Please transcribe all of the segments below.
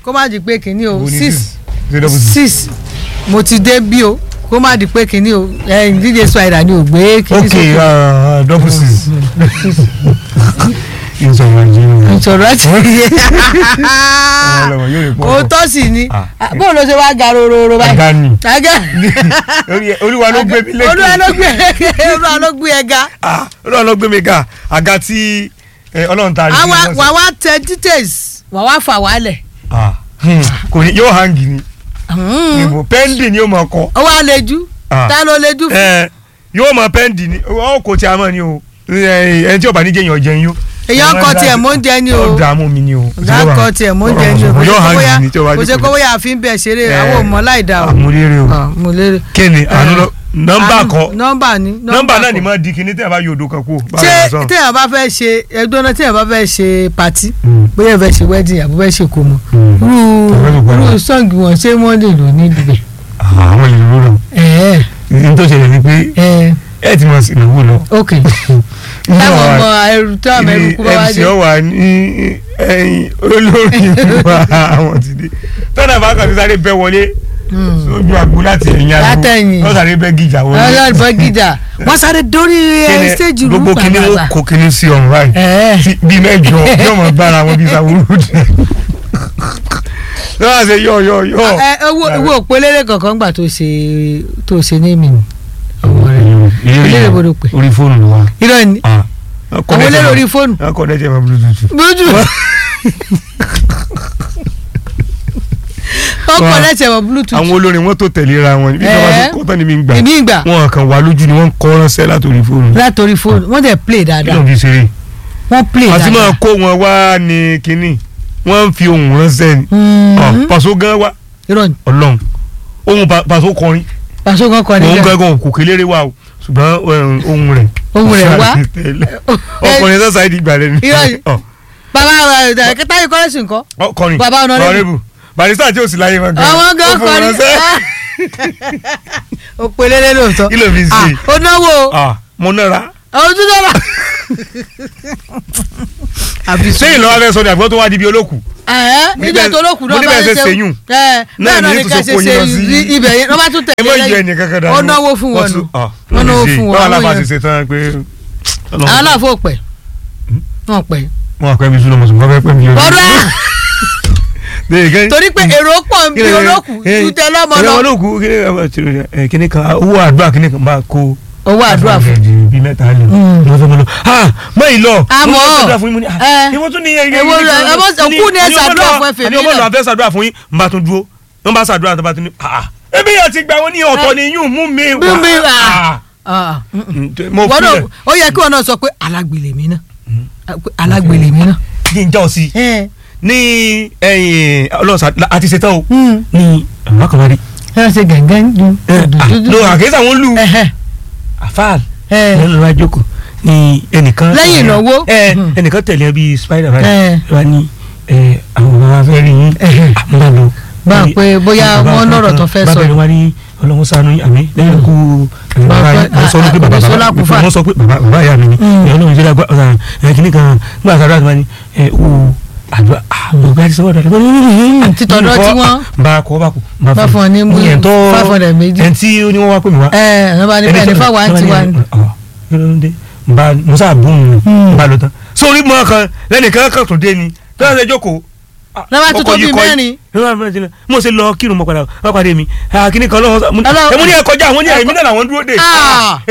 kó má di pé kínní o Wo ni six ṣé double six. six mo ti dé bí o kó má di pé kínní o ẹyin díje spider ni ò gbé kínní ok uh, double six. ìsọ̀rọ̀ ìjìnlẹ̀. ìṣòro àti ọlọ́wọ́ yóò lè pọ̀ o tọ́ sí ni Ah. bóun ló ṣe wá ga rororo báyìí. Aga ni. aga Orí- olúwa ló gbé mi lékè. olúwa ló gbé olúwa ló gbé ẹ ga. Ah, olúwa ló gbé mi ga àga tí eh, ọlọ́run ta àwa wà wá tẹ details wà wá fà wálẹ̀. Ah, hmm, kò ní yóò hangi ni ìbò pẹ́ndì ni yóò mọ̀ kọ́ ó wá lejú Ah. ta ló lejú fún. ẹ yóò mọ pẹ́ndì ni ọ kò tí a mọ̀ ni o ẹ, ẹni tí ò bá ní jẹ́yàn jẹun yó. èèyàn kọ tiẹ̀ mọ́ ń jẹ ni o ó dààmú mi ni o. ọ̀gá kọ tiẹ̀ mọ́ ń jẹ ni o Kò yóò hangi ni tí o bá kò ṣe kó bóyá àfi ń bẹ̀ ṣeré àwọn ò mọ̀ láì dá o. àmúlérè o. Ah, mo lérè. kéde àánú lọ nọ́mbà Àánú- kọ nọ́mbà ni nọ́mbà náà kọ. ni mo di kíní tí a bá yọ odò kan kú. ṣé téèyàn bá fẹ́ ṣe ẹgbẹ́ náà téèyàn bá fẹ́ ṣe pàtí Mm. bóyá ẹ fẹ́ ṣe wedding àbí fẹ́ ṣe kòmọ̀ Mm. irú Ọ̀fẹ́ ló gbọ́dọ̀. irú sọ́ǹgì wọn ṣé wọ́n lè lò níbi bẹ̀. àwọn ìlú rọ ẹ̀ẹ́ ní tó ṣẹlẹ̀ ni pé ẹ̀ẹ́ ẹ ti mọ̀ sí ìnáwó lọ. ok táwọn ọmọ ẹrù tó àmọ ẹrù kú bá wá mc dé. ọwà ní ẹyin olórí wa àwọn ti dé tọ́nà bá kàn sí sáré bẹ́ wọlé Mm. sójú àgbo láti ẹ̀yìn àgbo Látẹ̀yìn. wọ́n sáré bẹ́ gíjà wọlé. ọlọ́run bọ́ gíjà wọ́n sáré dórí Kíni, ẹ stéèjì rú gbogbo kíní ó pàápàá. kó kíní sí ọ̀run báyìí ẹ̀ẹ́ tí bí mẹ́jọ yóò mọ̀ bára wọn bí sàwúrú dì. lọ́wọ́ ṣe yọ̀ yọ̀ yọ̀. ẹ owó owó òpélére kankan gbà tó ṣe tó ṣe ní mi ni. ọmọ rẹ eléré bodò pé orí fóònù ló wà. irọ́ ni àwọn eléré orí fóònù. wọ́n kọ́ dẹ́jẹ́ mọ́ bluetooth. bójú ọkọ̀ lẹ́sẹ̀ wọ bluetooth àwọn olórin wọn tó tẹ̀léra wọn bí wọ́n bá Ẹ̀ẹ́. tó kọ́ tán ní mi gbà èmi ìgbà wọn kàn wá lójú ni wọ́n ń kọ́ ránṣẹ́ látòrí fóònù. látòrí fóònù wọ́n dẹ̀ play kí ló dáadáa ń fi ṣeré. wọ́n play àti máa dáadáa. kó wọn wá ní kínní wọ́n ń fi ohùn ránṣẹ́ ni. Mhm. Ọ, pàṣọ gan wa irọ́ ni ọlọ́run ohun Pa- pàṣọ kọrin pàṣẹ kan kọ òun nígbà gángan kò kéléré wa o ṣùgbọ́n eh, ohun rẹ̀ Ohùn rẹ̀ wá. ọkùnrin sọ́sà ìdí ìgbà rẹ̀ ni Irọ́ ni. Ọ, bàbá rẹ̀ kẹta yìí kọ́lẹ́sì nǹkan ọkùnrin Bàbá Honorable. Honorable. barista tí ò sí láyé wọn gan àwọn gan ó fún wọn kọrin ránṣẹ́. òpèlérè lóòótọ́ kí ló fi Ah, ṣe ó náwó o. Ah, mo nára àwọn ojú dára. àbí sùn. sẹ́yìn lọ́wọ́ fẹ́ sọ ni àgbọ̀ tó wá di bí olókù ẹ̀ẹ́ níjọ́ níbẹ̀- tó lókùn náà mo níbẹ̀ ṣe ṣèyún. ẹ̀ Náà bẹ́ẹ̀ náà ní ni tún ká sọ ṣe kó yín lọ ṣe sí- ibẹ̀ yẹn wọ́n bá tún ẹ tẹ̀lé mọ̀ yọ lẹ́yìn ẹnì kankan dànù ó náwó fún wọn nù Wọ́n náwó fún wọn, wọn àwọn aláfa ti èèyàn. ṣe tán pé àwọn aláàfo pẹ̀ wọ́n pẹ̀ wọn àpẹ mi sún lọmọ sùn wọn fẹ́ pẹ́ mi yọrí. ọ̀rọ̀ torí pé èrò pọ̀ ń bí olókùn ju tẹ lọ́mọ lọ ìrẹ̀wọ̀n olókùn kíní kan owó àdúrà kíní kan bá kó owó àdúrà fún bíi mẹ́ta lè Mm. ní wọ́n fẹ́ mọ́ lọ. mọ́ ì lọ Àmọ́, mo fẹ́ ṣàdúrà fún yín mo ní ẹ, ah ìwọ́n tún ní ẹyẹ èwo rẹ̀, ẹ mọ́- òkú ni ẹ ṣàdúrà fún ẹ fèmí àní ọmọ lẹ̀. lọ àfẹ́ ṣàdúrà fún yín n bá tún dúró n bá ṣàdúrà tó bá tún ní ah ebi yóò ti gbà wọ́n ní ọ̀tọ̀ ni yún mú mi Mú mi wá. Ah. Ah, mm, mm. Mm, mo wọ́n náà filẹ̀ ó yẹ kí wọn náà sọ pé alágbèlè mi náà pé alágbèlè mi náà. kí n já ọ sí ẹ ní ẹ̀yìn ọlọ́sà àti ṣetán o ẹ ní àwọn akọ̀wárí ẹ ṣe gàngán ju lo àkẹ́sà wọn lù ẹhẹ àfáàl ẹ lẹ́nu lọ́wọ́ àjókòó ní ẹnìkan Lẹ́yìn ìnáwó. ẹ Hmm. ẹnìkan tẹ̀lé ẹ bíi spider man ẹ wá ní ẹ àwọn bàbá wa fẹ́ rí yín Ẹhẹ́. àmúlá lọ. Bá a pé bóyá wọ́n lọ́rọ̀ tó fẹ́ sọ. bàbá rẹ wá ní ọlọ́run ṣàánú yín, àmín lẹ́yìn kú Bàbá- wọ́n sọ pé bàbá Àgbẹ̀sọ́lá bàbá Kúfà. wọ́n sọ pé bàbá bàbá ìyá mi ni Hmm. ẹ ọlọ́run ṣe dàgbà ọ̀sán ẹ kìíní kan gbà sàdúrà tó bá ní ẹ o àdúrà àgbà ti sọ́wọ́ dàdúrà Àti tọ̀dọ̀ tí wọ́n- bá a kọ́ bá kú Bá fún ọ ní mú yẹn tó five hundred méjì. ẹn tí ó ní wọ́n wá pè mí wá ẹ ẹ bá ní bẹ́ẹ̀ ní fáwọn àǹtí wa ni. ni. ba musa bùn Hmm. mi ba lọ tán sórí mọ kan lẹ́nìkan kan tó dé ni tí wọ́n ṣe jókòó. Lọ́wọ́ tó tó bíi mẹ́rin. mo ṣe lọ kírun mọ padà wọ́n pàdé mi kíní kan lọ́wọ́ Ọlọ́run- ẹ̀mú ní ẹ̀ kọjá àwọn ní ẹ̀mí náà làwọn dúró dé. Ah.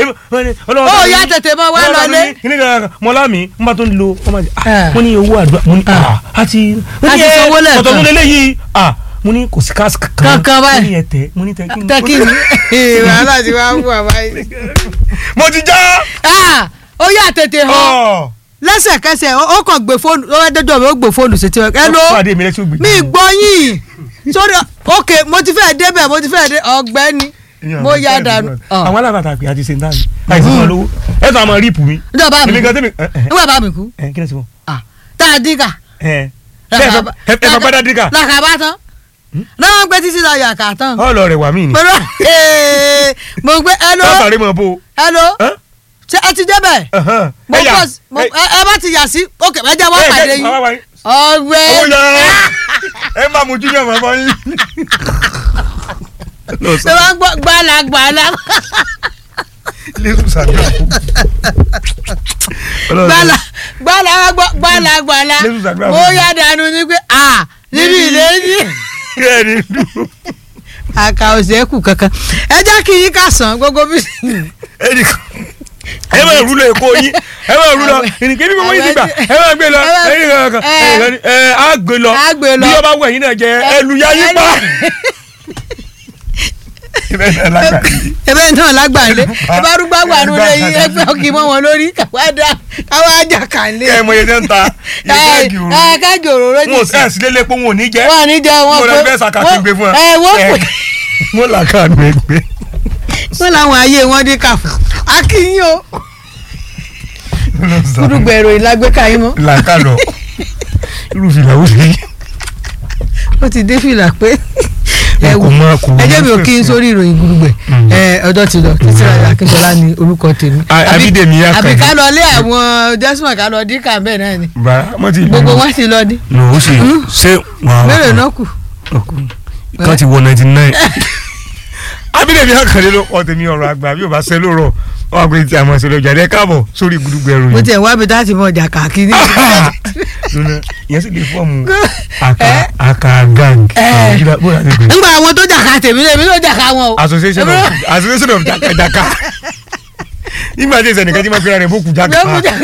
ó yá tètè mọ wá lọlé. kíní kan mọ́lá mi n bá tó ń lo ọmọ àti Ah. mo ní owó àdúrà mo ní Ah. ah, àti A ti sanwó lẹ́ẹ̀kan. ọ̀tọ̀ tó lélẹ́ yìí ah, mo ní kò sí káàsì kankan Kankan báyìí. mo ní ẹ̀tẹ̀ mo ní tẹ̀ kí ni. tẹ́kí ni wàhálà ti wá wù àbáyé. mo ti já. Ah, ó yá tètè hàn ọ̀ lẹ́sẹ̀kẹsẹ̀ ó ó kàn gbé fóònù ó wá dẹ́jọ́ mi ó gbé fóònù sí tiwọn ẹ ló pàdé mi lẹ́sìn ògbìn. mi gbọ́ yín sórí ok mo ti fẹ́ débẹ̀ mo ti fẹ́ dé ọ̀gbẹ́ni mo yá dànù. àwọn alábàtà pé a ti ṣe ń dànù àìsí fún ọ lówó ẹ tó àmọ́ ríìpù mi. nígbà bá mi èmi kú gan tẹ́mi ẹ ẹ nígbà bá mi kú ẹ kí ni ẹ ti fọ. Ah, tá a dín kà. ẹ ṣe ẹ fọ- ẹ fọ gbádá díkà làkàbá tán náà gbé títí la yàkà tán. ọlọ rẹ wà mí ni. pẹ̀lú ee, mo gbé hello sábàárẹ̀ mọ̀ bó. hello ẹ ṣé ẹ ti débẹ̀ mo ẹ yà bọ̀ sí- mo- ẹ ẹ bá ti yà sí ok ẹ jẹ́ wọ́n pàdé yín owó ọ̀gbẹ́ yà ẹ má bá mu junior máa bọ́ yín. lọ ṣé wọ́n gbọ́ gbàlà gbàlà lẹ́sùn sàdúrà fún. gbàlà gbàlà wọ́n gbọ́ gbàlà gbàlà Lẹ́sùn ṣàdúrà mo fún mi. yá dànù ni pé à níbi ìlẹ́yìn kẹ́ẹ̀ni dùn. àkà òsèkù kankan ẹ jẹ́ kí yín kà sàn gbogbo bí. ẹnì kan ẹ máa rú lọ èkó yín ẹ máa rú lọ ìrìnkè bí gbogbo yín ti gbà ẹ máa gbé lọ ẹnì kan kan ẹnì kan ẹ á gbé lọ Á gbé lọ. bí ọba wọ ẹ̀yin náà jẹ ẹlù ya yín pa. ibẹ̀ náà lágbàá yìí. ebe náà lágbàlẹ ẹ bá rúgbà wà nù lẹ́yìn ẹgbẹ́ ọkì mọ́ wọn lórí káwá dá káwá jà kàlẹ. kẹ́ ẹ mọ iye tẹ́ ń ta iye báàgì òru ẹ kájọ òróró wọn ò sí ẹ̀sìn lélẹ̀ pé wọn ò ní jẹ́ wọn ní jẹ wọn mo lọ fẹ́ sàkà kí n gbé fún ẹ. ẹ wọ́n pè mo là ká àdùn ẹgbẹ́. wọ́n làwọn ayé wọn dé kà fún akínyìn o kúdùgbẹ̀ èrò ìlágbèéká yín mọ́ là ká lọ irú fìlà ó sì ó ti dé fìlà pé ẹ kò wò mọ kò ẹ jẹ́ mi ò kí n sórí ìròyìn gbùdùgbẹ̀ Mm. ẹ ọjọ́ ti lọ títí ra akíntọ́lá ni orúkọ tèmi A- Àbí- Abídèmí Akànjí. àbí ká lọ lé àwọn desmond ká lọ dín kà bẹ́ẹ̀ náà ni bá wọn ti gbogbo wọn ti lọ dín no ó sì ṣé wọn mélòó náà kù kan ti wọ ninety nine. Abídèmí Àkàndé ló kọ́ tèmi ọ̀rọ̀ àgbà bí o bá ṣe lóòrọ̀ wọn àgbẹ̀ tí a máa ṣe lọ́jà rẹ̀ káàbọ̀ sórí gbùdùgbẹ̀ ẹ̀rù mo yìí. tiẹ̀ wá bi láti mọ ọjà kàkiri lónà ìyẹn sì lè fọ́ọ̀mù aka aka gang. Eh. Ìjìlá- bó la ti pè é? ńgbà àwọn tó jàkà tèmi lèmi ló jàkà wọn o. association of association of jakajaka nígbà tí ìsẹ̀nìkan tí wọ́n fi ra rẹ̀ bókù jaka. Ló kù jà-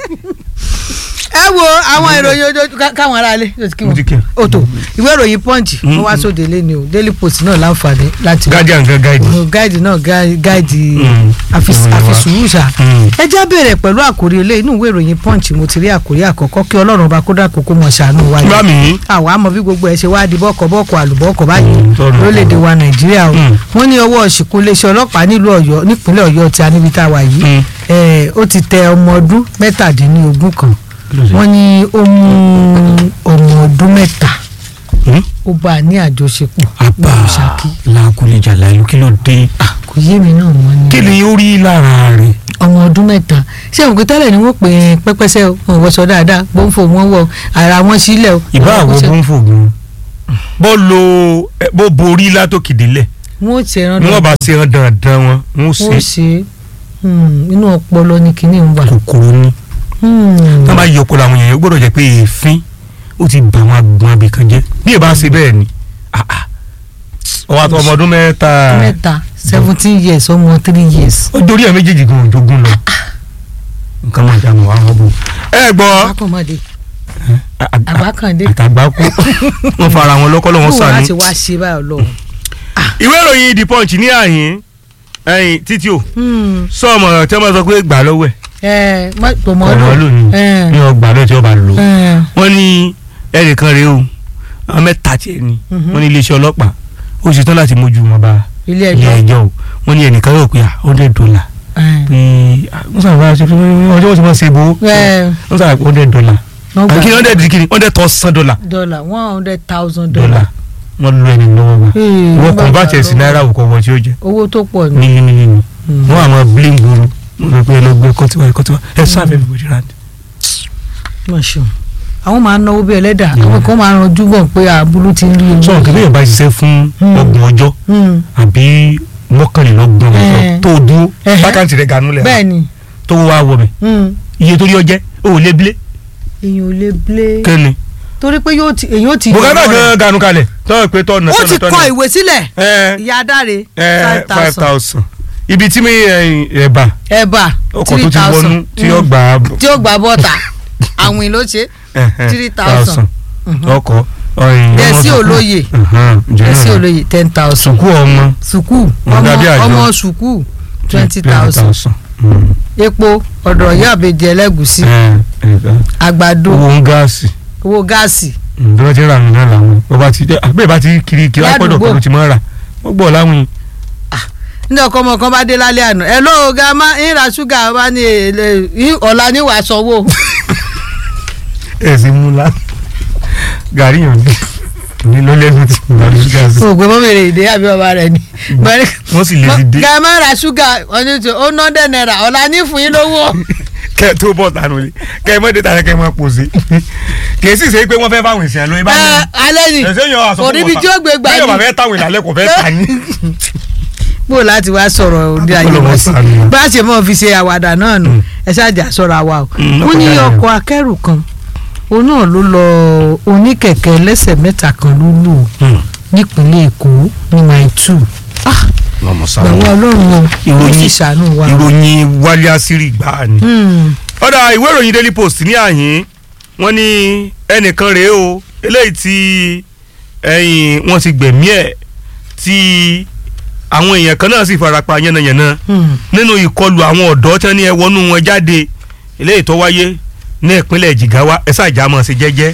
ẹ wo àwọn ìròyìn ojú káwọn aráalé ló ti kí Mo ti kí wọn wọn. òtò ìwé ìròyìn punch ó wá sóde lẹ́ni o daily post náà láǹfààní láti guardian gan guide. gáìdì náà gá- gáìdì Mm. àfis- Mm. àfisùúrù ṣá Mm. ẹ já bẹ̀rẹ̀ pẹ̀lú àkórí ilé inú ìwé ìròyìn punch mo ti rí àkórí àkọ́kọ́ kí ọlọ́run ọba kó dákun kó mọ̀ ṣàánú wa bá mi àwa mọ bí gbogbo ẹ ṣe wá di bọ́kọ̀ bọ́kọ̀ àlùbọ́kọ̀ báyìí tọrọ. lórílẹ̀‐èdè wa nàìjíríà o Mm. wọ́n ní ọwọ́ ṣìkún iléeṣẹ́ ọlọ́pàá nílùú ọ̀yọ́ nípínlẹ̀ ọ̀yọ́ tí a níbi tá a wà yìí Mm. ẹ̀, ó ti tẹ ọmọ ọdún mẹ́tàdínlógún kan wọ́n ní ó mú ọmọ ọdún mẹ́ta ó bá a ní àjọṣepọ̀ apá nílùú Ṣakí làákùlẹ̀jà láìlú kí ló dé. kò yé mi náà wọ́n ní kí ni ó rí lára rẹ̀. ọmọ ọdún mẹ́ta ṣé òun kò tẹ́lẹ̀ ni wọ́n pè é pẹ́pẹ́sẹ́ o wọn ò wọṣọ dáadáa gbóǹfò wọn wọ ara wọn sílẹ̀ o. ìbá Wọn àwọn ṣe- bó ń fògùn bó lo ẹ, bó borí látòkìdílẹ̀ wọn ò ṣe ẹran ni wọ́n bá ṣe hàn dandan wọn wọ́n wọn ò ṣe ṣe hmm, inú ọpọlọ ni kinní ń wà. kòkòrò ni. Hmm. tí wọ́n bá yọ ọpọlọ àwọn èèyàn ó gbọ́dọ̀ jẹ́ pé èéfín ó ti bà wọn agbọn abìkan jẹ́ bí ìbá ṣe bẹ́ẹ̀ ni ah, ah. ọwọ́ àti ọmọ ọdún mẹ́ta mẹ́ta seventeen years ọmọ three years. ó dorí ẹ̀ méjèèjì gan òjògùn lọ nǹkan máa jà mọ́ àwọn ọmọ. ẹ gbọ́ àbákànmọ́dé àbákàndé àtàgbákú wọ́n fara wọn lọ́kọ́ lọ́wọ́ kúrò láti sànú. wá ṣe báyọ̀ lọ. ìwé ìròyìn the punch ní àyín ẹ̀yìn títí o sọmọ tí wọ́n bá sọ pé gbà lọ́wọ́ ẹ̀ ẹ tọmọ ọ̀rọ̀ lónìí ní ọgbà lọ́ọ́ tí wọ́n bá lò wọ́n ní ẹnìkan rèé o àwọn mẹ́ta tiẹ̀ ni Mhm. wọ́n ní iléeṣẹ́ ọlọ́pàá ó ṣetán láti mójú wọn bá ilé ilé ẹjọ́ ẹjọ́ o wọ́n ní ẹnìkan yóò pé à hundred dollar pé wọ́n sábà ṣe fún ọjọ́ wọ́n ti máa ṣe bò ó wọ́n sábà pé hundred dollar àbí kí ni hundred kí ni hundred thousand dollar dollar one hundred thousand dollar dollar. wọ́n lu ẹni lọ́wọ́ wa Ee, wọ́n wọ́n kàn bá gbà tiẹ̀ sí lọ́wọ́. náírà wò kọ́ wọ́n tí ó jẹ́ owó tó pọ̀ ní. mílíọ̀nù mílíọ̀nù Hmm. wọ́n àmọ́ bling gbòòrò wọ́n lọ pé ẹ lọ gbé kọ́tíwá ẹ kọ́tíwá ẹ sáfẹ́ everybody round. Mọ̀ ṣeun. àwọn máa ń náwó bí ẹlẹ́dà àwọn kan máa ń ranjú bọ̀ pé àbúrú ti ń rí owó. sọ̀rọ̀ kí bẹ́ẹ̀ bá ṣiṣẹ́ fún Hmm. ọgbọ̀n ọjọ́ Hmm. àbí mọ́kànlélọ́gbọ̀n ọjọ́ Eh. tó dúró Eh. bákàntì rẹ̀ ganú lẹ̀ bẹ́ẹ̀ ni tó wá wọ̀ bẹ̀ hmm, iye torí ọjẹ́ ó lé bilé èèyàn ò lè blé kẹ́ni. torí pé yóò ti èèyàn ó ti. bùkátà yọ̀wọ́ rẹ̀. gan ganu kalẹ̀ tọ́wọ́ pé tọ́nà ó ti kọ ìwé sílẹ̀ ẹ ìyá adáre ẹ five five thousand thousand ibi tí mi ẹ̀bà ẹ̀bà ọkọ̀ three tó ti wọnú thousand tí ó gbà á tí ó gbà bọ́ta àwìn ló ṣe three thousand ọkọ̀ ọ̀yìn Dẹ̀sí olóye ẹsí olóye ten thousand sùkú ọmọ sùkúù Ọ̀gá ọmọ bí àjọ. ọmọ sùkúù twenty thousand epo ọ̀dọ̀ ìyá àbèjì ẹlẹ́gùsí àgbàdo owó ń gáàsì owó gáàsì bí wọ́n ti rà nínú làwọn bó bá ti bẹ́ẹ̀ bá ti kiri kiri apọ́dọ̀ Ládùúgbò. pẹ̀lú ti máa rà wọ́n gbọ́ láwìn ní ọkọ ọmọ kan bá dé lálẹ́ àná ẹ ló ga má ń ra ṣúgà wá ní èlé yín ọ̀la ní wàá sanwó ẹ̀ sì mú la gàrí yàn dé ní ló lẹ́nu tí mo bá ní ṣúgà sí òògùn mọ́mìrì ìdè àbí ọba rẹ̀ ni. wọ́n sì lè ti dé ga má ra ṣúgà ọ̀ní tó ó ná dẹ̀ náírà ọ̀la ní fún yín lówó kẹ ẹ tó bọ̀ tánú ni kẹ ẹ mọ̀ dé tàyẹ kẹ ẹ mọ̀ pò sí kì í sì ṣe pé wọ́n fẹ́ fáwọn èsì àlọ́ ibà ẹ ní. alẹ́ ni ẹ̀sẹ̀ yẹn wà sọ kò níbi tí ó gbé gbà bí ọba ní fẹ́ táwọn ìlàlẹ́ kò fẹ́ tà ní. bó láti wá sọ̀rọ̀ ní ayé Ọlọ́run wá sí ṣàánú wa. bá a ṣe mọ̀ fi ṣe àwàdà náà nù ẹ ṣáàjà sọ̀rọ̀ àwa o Mm, wọ́n ní ọkọ̀ dára. ọkọ̀ akẹ́rù kan òun náà ló lọ oníkẹ̀kẹ́ lẹ́sẹ̀ mẹ́ta kan ló lù ú nípínlẹ̀ èkó ní mile two lọmọ gbàgbọ́ ọlọ́run o ó sì ṣàánú wa. ìròyìn wálé àṣírí gbáà ni. Hmm. ọ̀dà ìwé ìròyìn daily post ní àyín wọ́n ní ẹnìkan rèé o eléyìí tí ẹ̀yìn wọ́n ti gbẹ̀mí ẹ̀ tí àwọn èèyàn kan náà sì farapa yánnayànna Hmm. nínú ìkọlù àwọn ọ̀dọ́ tí wọ́n ní ẹ wọnú wọn jáde eléyìí tó wáyé ní ìpínlẹ̀ Jigawa ẹ ṣáàjà máa ṣe jẹ́jẹ́.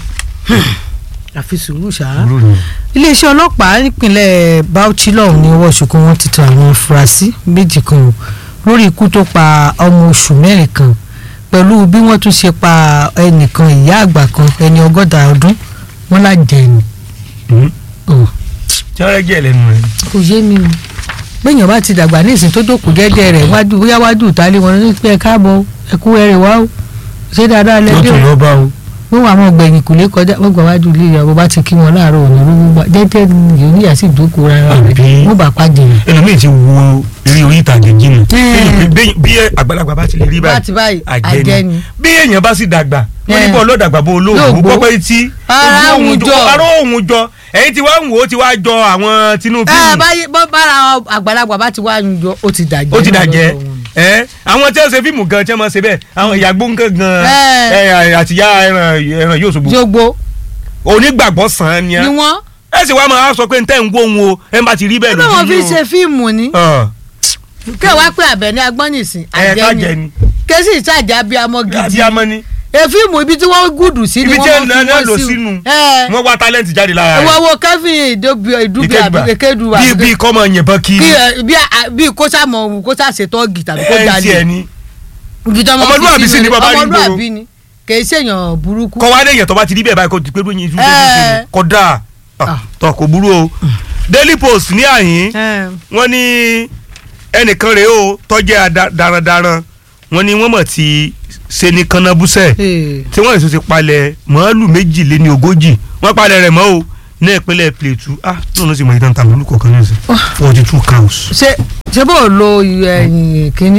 àfi sùúrù ṣá. iléeṣẹ́ ọlọ́pàá nípínlẹ̀ Bauchi lọ́hùn ní ọwọ́ ṣùkú wọn ti tọ àwọn afurasí méjì kan o lórí ikú tó pa ọmọ oṣù mẹ́rin kan pẹ̀lú bí wọ́n tún ṣe pa ẹnìkan ìyá àgbà kan ẹni ọgọ́ta ọdún wọn lájẹ ni. Ọ̀, tí wọ́n rẹ́ jẹ́ lẹ́nu rẹ̀. kò yé mi o gbẹ̀yìn bá ti dàgbà ní ìsìn tó jókòó jẹ́jẹ́ rẹ̀ wájú bóyá wájú ìtàlẹ́ wọn ní pé ẹ káàbọ̀ ẹ kú ẹrẹ̀ wá o ṣé dáadáa yóò lẹ́dí tún o lọ bá o. wọ́n wà mọ́ gbẹ̀yìn kò lè kọjá wọ́n gbà wájú ilé ìyàwó bá ti kí wọn láàárọ̀ òní ló gbà jẹ́jẹ́ yìí níyà sí ìdókòó rárá rẹ̀ Àbí? wọ́n bá pàdé rẹ̀. ẹlòmíì ti wo eré orí ìtàgé jìnnà Mm. bí bí àgbàlagbà bá ti lè rí Bá ti báyìí, àjẹni àjẹni. bí èèyàn bá sì dàgbà wọ́n ní Eh. bọ́ lọ́dàgbà bó Yóò olóògùn gbó. gbọ́ pé tí Ara ojú òun òun jọ. ara òun jọ ẹ̀yin tí wàá ń wò ó ti wá jọ àwọn Tinubu ẹ báyìí bọ́ bára àgbàlagbà bá ti wá yunjọ ó ti dàjẹ́ ó ti náà dàjẹ́ lọ́dọ̀ wọn. ẹ àwọn tí wọ́n ṣe fíìmù gan tí wọ́n máa ṣe bẹ́ẹ̀ àwọn ìyàgbó nǹkan gan Eh. ẹ, àtìyá ẹran ẹran yóò ṣubú jogbo onígbàgbọ́ sàn án ni ni ẹ wọ́n ẹ sì wá máa sọ pé ntẹ́ ń wó òun o ẹ bá ti rí bẹ́ẹ̀ bí wọ́n fi lójú ṣe fíìmù ni ọ kí wọ́n pé Àbẹ̀ní Agbọ́nìsìn ẹ ká àjẹ́ jẹ ni ni késì ìtajà bíi amọ̀ àti gidi amọ́ ni e fíìmù ibi tí wọ́n gùdù sí ni ibi tí wọ́n ẹ máa náà fi lò wọ́n sí sínú ẹ wọ́n wá talent jáde lára rẹ̀. wọ́n wo Kevin ìdóbi ìdúbi àbí ekedu bí bí kọ́ máa yìnbọn kiri bí ẹ- bí a- bí kó sàmọ̀ kó sàṣetọ́gì tàbí kó ẹ ti jalè ẹ ní. ibi tí wọ́n máa fi Ọmọlúwàbí sì ni bàbá rí gbòòrò. ọmọlúwàbí ni kì í ṣèyàn burúkú. kọ́ wá léèyàn tó bá ti rí bẹ́ẹ̀ báyìí kó ti pé lóyún ìṣúná Ẹ. kọ́ dáa Ah. tọ́ kò burú o. Daily Post ní àyín Ẹ. wọ́n ní ẹnìkan rèé o tọ́jẹ́ ada- darandaran wọ́n ní wọ́n mọ̀ ti ṣe ní kanabusẹ̀ Ee. tí wọ́n èso ti palẹ̀ màálù méjìléní ogójì wọ́n palẹ̀ rẹ̀ mọ́ o ní ìpínlẹ̀ Plateau ah náà ló sì mọ ìtàn tàbí olùkọ́ kan ní ìsìn forty two cows. ṣe ṣe bó o lo ẹyìn kínní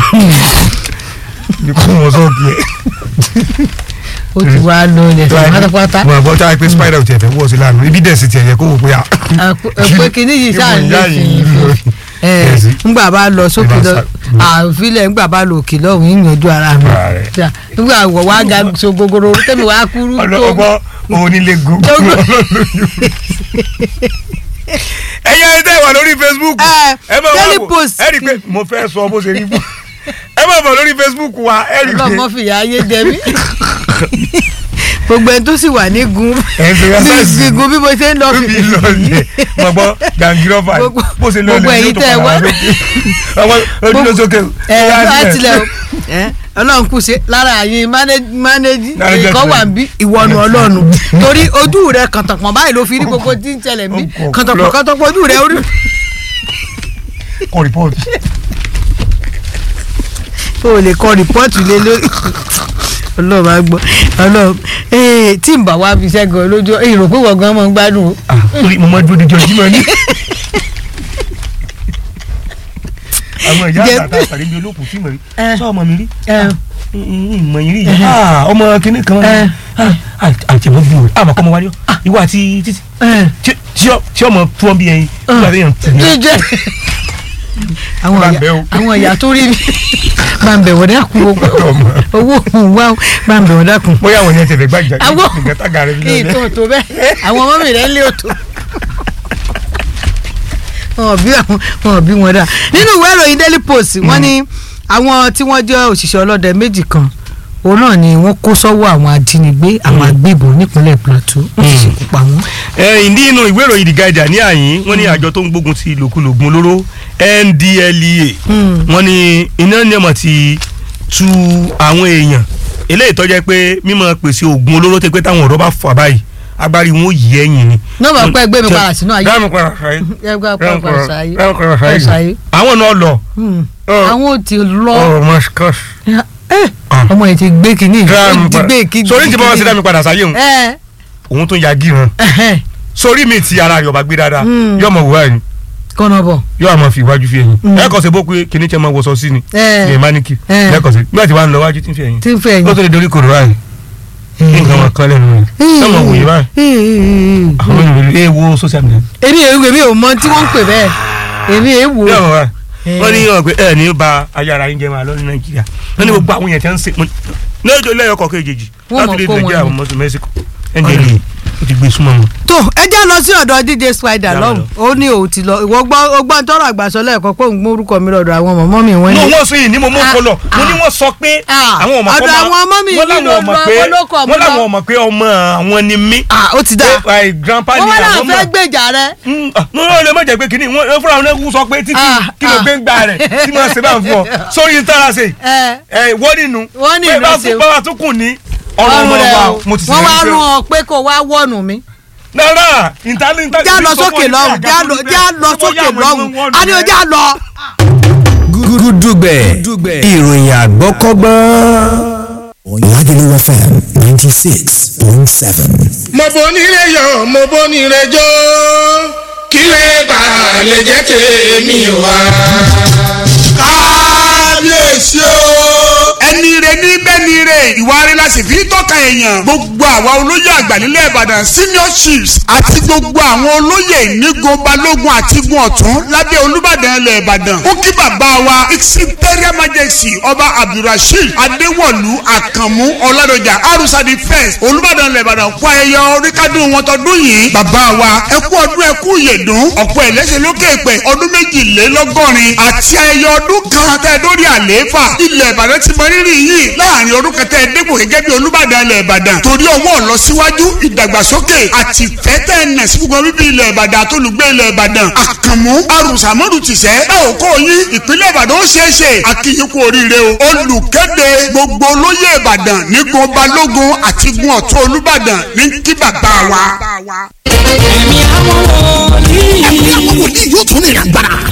ní kó wọn sọ́ọ̀kì ẹ̀. ó ti wá lo ilẹ̀ fún pátápátá wọn àbọ̀ tí a pé spider ti ẹ̀fẹ̀ wọ̀ sí lánàá ibi dẹ̀ sí ti ẹ̀yẹ kó wò pé a. pé kínní yìí sáà ń lè fi ẹ Yes. ńgbà bá lọ sókè lọ Ìbá àfilẹ̀ ńgbà bá lọ òkè lọ́hùn ìyànjú ara mi Ara rẹ̀. Ṣá, ńgbà wọ̀ wá ga so gogoro tẹ́mi wá kúrú tó ọlọ́gbọ́ onílé gbogbo Gbogbo. ẹ̀yẹ ẹ̀ tẹ́ wà lórí Facebook Ẹ, ẹ máa wá Daily wò Post. ẹ rí i pé mo fẹ́ sọ bó ṣe rí fún ẹ máa bọ̀ lórí Facebook wa ẹ rí i pé ọlọ́mọ fìyà ayé jẹ mí gbogbo ẹni tó sì wà ní gun ẹ̀ ń fi ránṣẹ́ sí bí gun bí mo ṣe ń lọ bí lọ yẹ mọ̀ gbọ́ gàngírọ́fà Gbogbo- bó ṣe lọ gbogbo lẹ ẹ̀yin tẹ́ ẹ wá. ọmọ ojúlọ sókè ẹ látilẹ̀ o ẹ ọlọ́run kù sí lára àyìn mánéjì Management ẹ̀kọ́ wà rẹ̀. ń bí ìwọ̀nù ọlọ́run torí ojú rẹ̀ kàntàpọ̀ báyìí ló fi rí gbogbo tí ń ṣẹlẹ̀ ń bí Ọkọ̀ kàntàpọ̀ lọ. kàntàpọ̀ ojú rẹ̀ orí. kọ rìpọ́ọ̀tì o lè kọ rìpọ́ọ̀tù lé lórí ọlọ́run máa gbọ́ ọlọ́run ee tí n bá wá fi ṣẹ́gun lójú èrò pé wọ́n gan mọ́ ń gbádùn o. torí mo máa dúró díjọ jímọ̀ ní. àwọn ìyá Jẹ́- àgbà tá a pàdé bí olókùn tí mo rí Ẹ. sọ ọmọ mi rí Ẹ. ìmọ̀ yìí rí yìí Ah, ọmọ kìnnì kan Ẹ. àtẹ̀mọ́ bí wò àmọ́ kọ́ ọmọ wa rí ọ ìwọ àti títí Ẹ. tí- tí ọ- tí ọmọ fún ọ bí ẹyin nígbà tí yẹn tù ní. jíjẹ àwọn Máa ìyá bẹ̀ o. àwọn ìyá tó rí mi máa ń bẹ̀ wọ́n dákun owó owó òun wá máa ń bẹ̀ wọ́n dákun. bóyá àwọn yẹn tẹ̀lé gbàjà àwọn nǹkan tága rẹ fi lọ ètò tó bẹ́ẹ̀ àwọn ọmọ mi rẹ̀ ń lé òtò wọn ò bí àwọn wọn ò bí wọn dà nínú ìwé ìròyìn Daily Post wọ́n ní àwọn tí wọ́n jẹ́ òṣìṣẹ́ ọlọ́dẹ méjì kan òun náà ni wọ́n kó sọ́wọ́ àwọn ajínigbé àwọn agbébọn nípínlẹ̀ Plateau wọ́n sì ṣekú pa wọ́n. ẹ̀yìn ní inú ìwé ìròyìn The Guardian ní àyín wọ́n ní àjọ tó ń gbógun ti ìlòkulògùn olóró NDLEA Hmm. wọ́n ní iná ní ọmọ ti tu àwọn èèyàn eléyìí tó jẹ́ pé mímọ̀ pèsè oògùn olóró tẹ́ pé táwọn ọ̀rọ̀ bá fà báyìí agbárí wọn ò yí ẹ̀yìn ni. nọ́ọ̀mù pẹ́ gbé mi padà sínú ayé dáàmú padà sáyé ẹgbẹ́ dáàmú padà sáyé padà ẹ sáyé. sáyé àwọn náà lọ Hmm. Ọ. àwọn ò ti lọ ọ̀rọ̀ mọ́ṣíkọ́ṣ ẹ Ah. ọmọ yẹn ti gbé kínní ó ti gbé kí sórí tí bá wọn ṣe dá mi padà sáyé òun ẹ òun tó ya gíran ẹ sórí mi ti ara rẹ̀ ọba gbé dáadáa Mm. yóò mọ̀ wúwa yìí kọ́nà bọ̀ yóò àmọ́ fi iwájú fi ẹ̀yìn Mm. ẹ kọ́ sí bó pé kìnìún tẹ́ máa wọṣọ sí ni ẹ ní ìmánìkì Eh. lẹ́kọ̀ọ́ sí nígbà tí wàá ń lọ wájú tí ń fi ẹ̀yìn tí ń fẹ́ ó tó lè dorí kòrò báyìí nǹkan wọn kan lẹ́nu rẹ̀ sọ́mọ wòye báyìí àwọn ènìyàn ẹ wo social media èmi èmi èmi ò mọ tí wọ́n ń pè bẹ́ẹ̀ èmi èèwò yóò mọ̀ wá Eh. wọ́n ní wọn pé ẹ ní ba ayára yín jẹ́ máa lọ ní nàìjíríà wọ́n ní gbogbo àwọn yẹn tí wọ́n ń ṣe lọ́jọ́ lẹ́yọ̀ kọ̀ọ̀kan èjèèjì Wọ́n láti mọ̀ lè kó wọn nàìjíríà ni. àwọn mọ́tò mẹ́síkò ndla ó ti gbé súnmọ́ wọn. tó ẹ jẹ́ lọ sí ọ̀dọ̀ dj spider Yàrá lọ́hùn ó ní òun ti lọ ìwọ gbọ́ ó gbọ́ tọrọ àgbàsọ lẹ́ẹ̀kan pé òun gbórúkọ mi lọ́dọ̀ àwọn mọ̀mọ́ mi wọ́n no ní. wọ́n sọ yìí ní mo mú kọ lọ mo ní wọ́n sọ pé Ah. àwọn ọmọ Ọ̀dọ̀ àwọn ọmọ mi wọ́n yìí láwọn ọmọ ló pé lọ, wọ́n ló kọ̀ mí wọ́n lọ. láwọn ọmọ pé ọmọ àwọn ni mí ah ó ti dá pé ẹ, grandpa wọ́n ni wá náà àwọn fẹ́ mọ̀ gbèjà rẹ. Mm, ah, mo lè má jẹ́ pé kínní wọ́n fúnra wọn náà sọ pé títí Ah, kí ló ah. gbé ń gbà rẹ̀ tí mo ṣe bá ń fún ọ sórí ń tara ṣe ẹ ẹ wọ́n nínú Wọ́n nínú pé bá ṣe. tún bá tún kù ní ọ̀rọ̀ ọmọ rẹ wa o mo ti wọ́n wá ṣe rún ọ pé kó wá wọ́ọ̀nù mi. náírà ìtàlẹ́ ìtàlẹ́ já lọ sókè lọ́hùn já lọ já lọ sókè lọ́hùn a ní o já lọ. gúdúgbẹ̀ ìròyìn àgbọ́kọ́gbọ́n. Lagelu FM ninety six point seven. mo bonire yọ mo bonire jó kílẹ̀ bá lè jẹ́ tèmi wá. kábíyèsí o. ẹni rẹ ní bẹ́ẹ̀ ni rẹ ìwà rẹ la sì fi tọ́ka èèyàn gbogbo àwa olóyè àgbà nílẹ̀ ìbàdàn senior chiefs àti gbogbo àwọn olóyè nígun balógun àti gun ọ̀tún lábẹ́ olúbàdàn ilẹ̀ ìbàdàn ó kí bàbá wa its imperial majesty ọba abdulrasheed adéwọ̀lú àkànmú ọládọjà arúsàdì first olúbàdàn ilẹ̀ ìbàdàn kú ayẹyẹ oríkádùn wọn tọdún yìí bàbá wa ẹ kú ọdún ẹ kú ìyèdún ọ̀pọ̀ ẹ̀lẹ́sẹ̀ lókè pẹ̀ ọdún méjìlélọ́gọ́rin àti ayẹyẹ ọdún kan tẹ́ ẹ dórí àlééfà ilẹ̀ ìbàdàn ti mọ rírì yìí láàrin ọdún kẹtẹ ẹ̀ẹ́dẹ́gbò gẹ́gẹ́ bí olúbàdàn ilẹ̀ ìbàdàn torí ọwọ́ ọ̀lọ́síwájú ìdàgbàsókè àti ìfẹ́tẹ̀ ẹ̀nà sí gbogbo bíbí ilẹ̀ ìbàdàn àtolùgbé ilẹ̀ ìbàdàn àkànmú arùsàmọ́dù tìṣẹ́ ẹ ò kó yín ìpínlẹ̀ ìbàdàn ó ṣeé ṣe àkìyí kú oríire o olùkéde gbogbo olóyè ìbàdàn nígun balógun àti gun ọ̀tún olúbàdàn ní kí bàbá wa. ẹ̀mí àwọn wòlíì. ẹ̀mí àwọn wòlíì yóò tún ní ìrìn àgbàrá